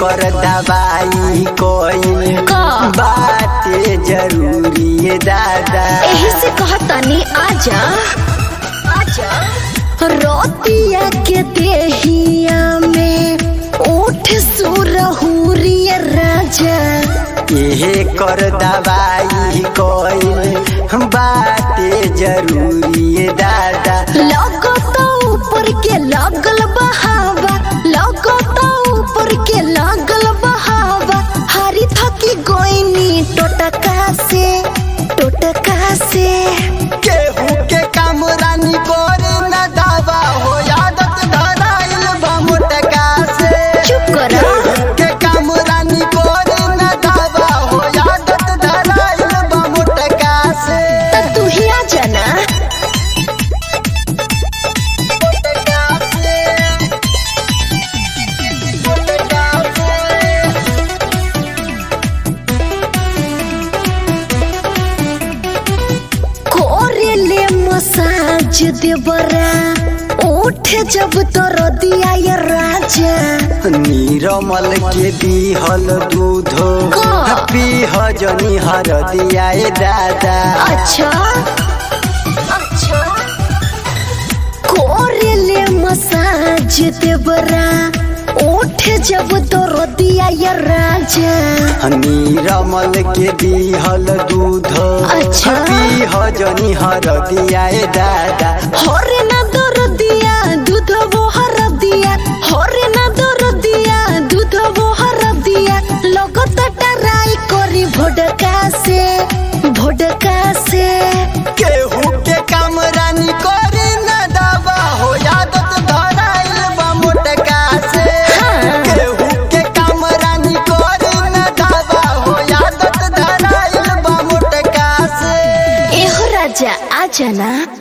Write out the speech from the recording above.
कर दवाई कोई का? बाटे जरूरी है दादा एही से कहतनी आजा आजा रोतिया के देहिया में उठ सुरहुरिया राजा ये कर दवाई कोई बाटे जरूरी है दादा लगो तो ऊपर के लागल बहावा लगो तो ऊपर के लागल बहावा हरी थकी गोइनी टोटका से टोटका से केहू के काम रानी कर न दावा हो आदत धराइल बा मोटका से चुप करो केहू के काम रानी कर न दावा हो आदत धराइल बा मोटका से त तू ही आ जाना मोटका से मोटका से कोरे ले मसाज देवरा उठ जब तोर दिया ये राजा नीरमल के दिहल दूधो का? पीह जनी हर दिया दादा अच्छा अच्छा कोरे ले मसाज देवरा उठ जब तोर दिया ये राजा नीरमल के दिहल दूधो अच्छा। पीह जनी हर दिया दादा हरे ना दर दिया दूध वो हर दिया हरे ना दर दिया दूध वो हर दिया लगत टराई करी भोडका से भोडका से केहू के काम रानी करे न दावा हो आदत धराइल बा मोटका से हाँ। केहू के काम रानी करे न दावा हो आदत धराइल बा मोटका से एहो राजा आ जाना